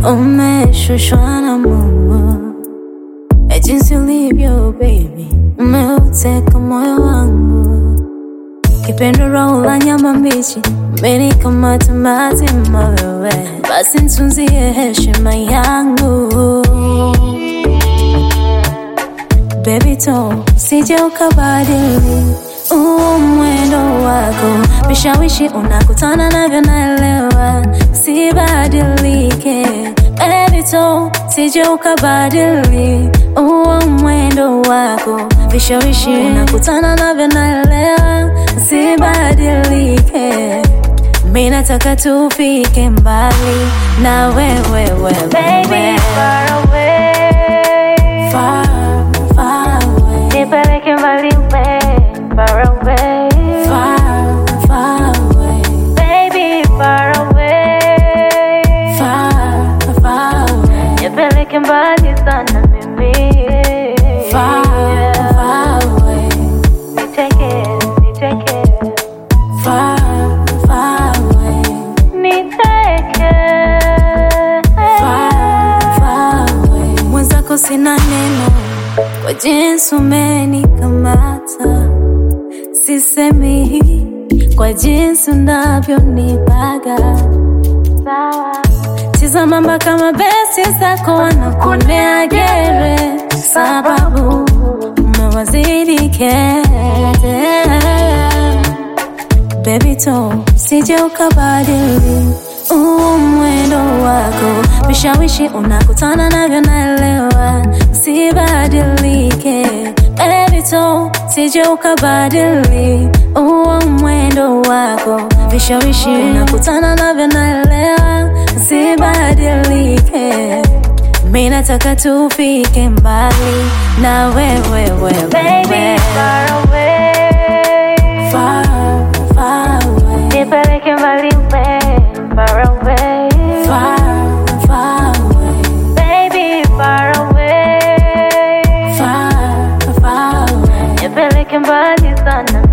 umeshushwa na Mungu na jinsi ulivyo baby, umeuteka moyo wangu, kipendo roho la nyama mbichi, umenikamata mazima wewe, basi nitunzie heshima yangu Baby to usije ukabadili huu mwendo wako, vishawishi unakutana navyo, naelewa sibadilike. Baby to usije ukabadili huu mwendo wako, vishawishi unakutana navyo, naelewa sibadilike. Mimi nataka tufike mbali na wewe, wewe, Baby, far away. far, far away. Nipeleke mbali we, far away. Far, far away, Baby, far away. far, far away, Nipeleke mbali sana mimi. far, far away, Niteke, niteke, far, far away, niteke. far, far away. Mwenzako sina neno kwa jinsi umenikamata, sisemi kwa jinsi unavyonipaga Sawa. Tizama mpaka mabesti zako wanakuonea gere, sababu umewazidi kete. Baby to usije ukabadili huu mwendo wako, vishawishi unakutana navyo, naelewa sibadilike. Baby to usije ukabadili huu mwendo wako, vishawishi unakutana navyo, naelewa sibadilike. Mimi nataka tufike mbali na wewe, wewe, Baby, wewe. far away. Far, far away. Nipeleke mbali we, far away. Far, far away, Baby, far away. far, far away, Nipeleke mbali sana